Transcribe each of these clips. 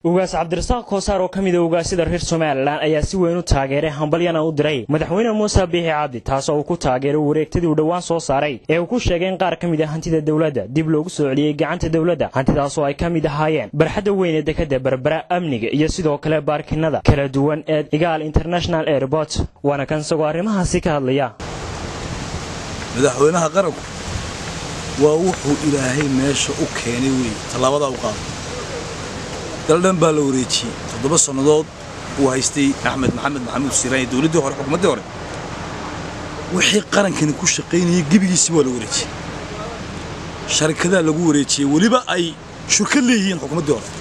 ugaas cabdirasaaq koosaar oo ka mid a ugaasida reer somalilan ayaa si weyn u taageeray hambalyana u diray madaxweyne muuse biixi cabdi taas oo uu ku taageeray wareegtadii uu dhowaan soo saaray ee uu ku sheegay in qaar ka mid a hantida dowladda dib loogu soo celiyey gacanta dowladda hantidaas oo ay ka mid ahaayeen barxadda weyn ee dekadda berbera amniga iyo sidoo kale baarkinada kala duwan ee igaal international airport waana kan isagoo arrimahaasi ka hadlaya madaxweynaha qaranku waa wuxuu ilaahay meesha u keenay weeye tallaabadaa u qaaday daldhan baa la wareejiyey toddoba sannadood uu haystay axmed maxamed maxamuud siiraanye dowladdii hore xukuumaddii hore wixii qarankani ku shaqaynayay gebigiisii waa la wareejiyey sharikadaa lagu wareejiyey weliba ay shurkad leeyihiin xukuumaddii hore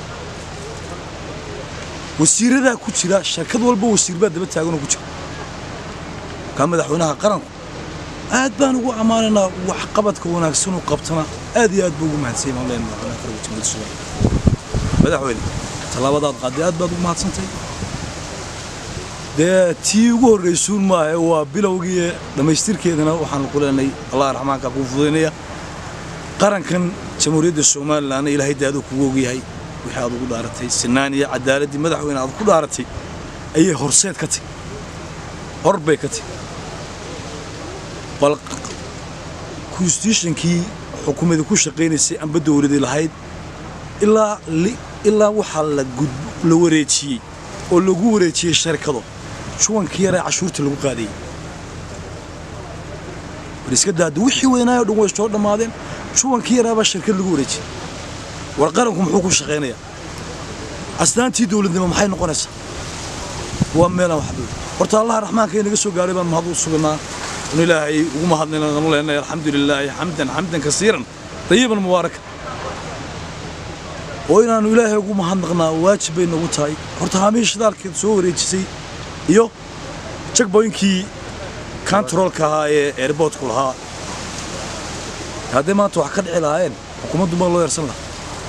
wasiiradaa ku jira sharkad walba wasiir baa daba taaganoo ku jira kaa madaxweynaha qaranku aad baan ugu ammaanaynaa waxqabadka wanaagsanuu qabtana aad iyo aad buu ugu mahadsanyay maan leenahay madaxweynaha qaranka jamhuuriyadda soomaaliya madaxweyne tallaabadaad qaaday aad baad ugu mahadsantay dee tii ugu horraysuun maahe waa bilowgii dhammaystirkeedana waxaanu ku leenahay allah raxmaanka kuu fudaynaya qarankan jamhuuriyadda somalilanna ilaahay daaduu kugu ogyahay wixii aad ugu dhaaratay sinaan iyo cadaaladdii madaxweyne aad ku dhaaratay ayay horseed ka tahy hor bay ka tahy bal konstitutionkii xukuumadii ku shaqaynaysay amba dowladii lahayd ilaa ilaa waxaa la wareejiyey oo lagu wareejiyey sharikado juwankii yaree cashuurta lagu qaadayey war iska daada wixii weynaayo dhan way soo dhammaadeen juwankii yaraabaa shirkad lagu wareejiyey war qaranku muxuu ku shaqaynayaa asnaantii dowladnimo maxay noqonaysaa waa meelaan waxba horta allaha raxmaanka inaga soo gaaray baan mahad u sugnaa un ilaahay ugu mahadnayna nanu leenahay alxamdu lilaahi xamdan xamdan kasiiran dayiban mubaaraka oo inaannu ilaahay ugu mahadnaqnaa waajib bay nagu tahay horta haamihii shidaalkeed soo wareejisay iyo jagboyinkii kantaroolka ahaa ee airboortku lahaa hadday maanta wax ka dhici lahaayeen xukuumaddu ma loo yarsan lahaa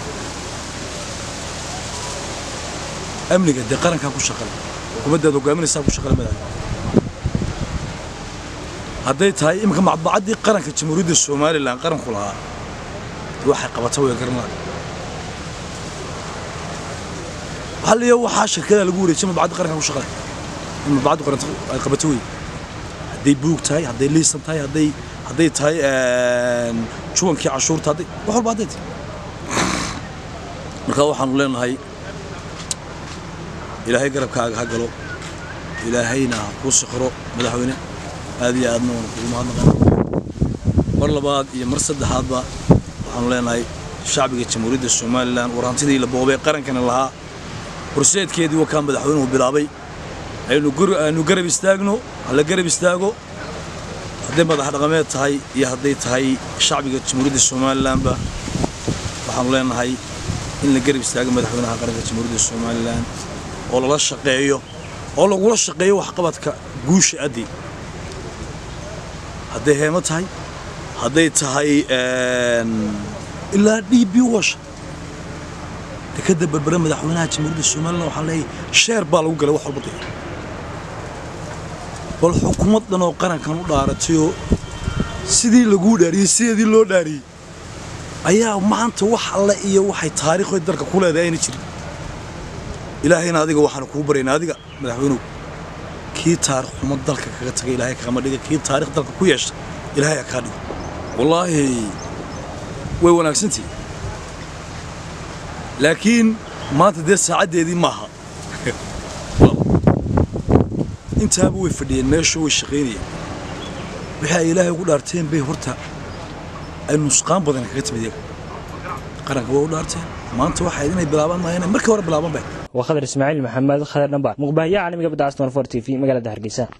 amniga dee qarankaa ku shaqale xukuumaddaad hogaaminaysaa ku shaqale madaxweyne hadday tahay iminka macbacaddii qaranka jamhuuriyadda somalilan qaranku lahaa waxay qabata way garan lahay waxaa leeyahay waxaa shirkadaa lagu wareejiyay madbacadda qaranka ku shaqale in madbacaddu qaranta ay qabato wey hadday buug tahay hadday liisan tahay hadday hadday tahay juwankii cashuurta hadday wax walba hadday tahay marka waxaanu leenahay ilaahay garabkaaga ha galo ilaahayna ha kuu sikhro madaxweyne aad iyo aadna waanu kugu mahadnaqan mar labaad iyo mar saddexaadba waxaanu leenahay shacbiga jamhuuriyadda somalilan war hantidii la boobay qarankana lahaa horseedkeedii wakaa madaxweynuhu bilaabay aynu garab istaagno hala garab istaago hadday madax dhaqameed tahay iyo hadday tahay shacbiga jamhuuriyadda somalilanba waxaanu leenahay in la garab istaago madaxweynaha qaranka jamhuuriyadda somalilan oo lala shaqeeyo oo lagula shaqeeyo waxqabadka guusha addi hadday heemo tahay hadday tahay ilaa d b washa dekadda berbere madaxweynaha jamhuuriyadda somalilan waxaan leeyahay sheer baa lagu galay wax walba dee bal xukuumad dhan oo qarankan u dhaaratayoo sidii laguu dhaariyey sideedii loo dhaariyey ayaa maanta wax alle iyo waxay taariikhoy dalka ku leedahay ayna jirin ilaahayna adiga waxaanu kuu baryaynaa adiga madaxweynuhu kii taarikh xumo dalka kaga taga ilaahay kagama dhiga kii taarikh dalka ku yeesha ilaahay ha kaa dhigo wallaahi way wanaagsantihi laakiin maanta dee saacaddeedii maaha intaaba way fadhiyeen meesha way shaqaynayeen wixii ay ilaahay ugu dhaarteen bay horta ay nusqaan badan kaga timid iyaga qaranka way u dhaarteen maanta waxay inay bilaabaan maayeen markii hore bilaaban bay waa khadar ismaaciil maxamed khadar dhambaar muqbahaya caalamiga badda aston for t v magaalada hargeysa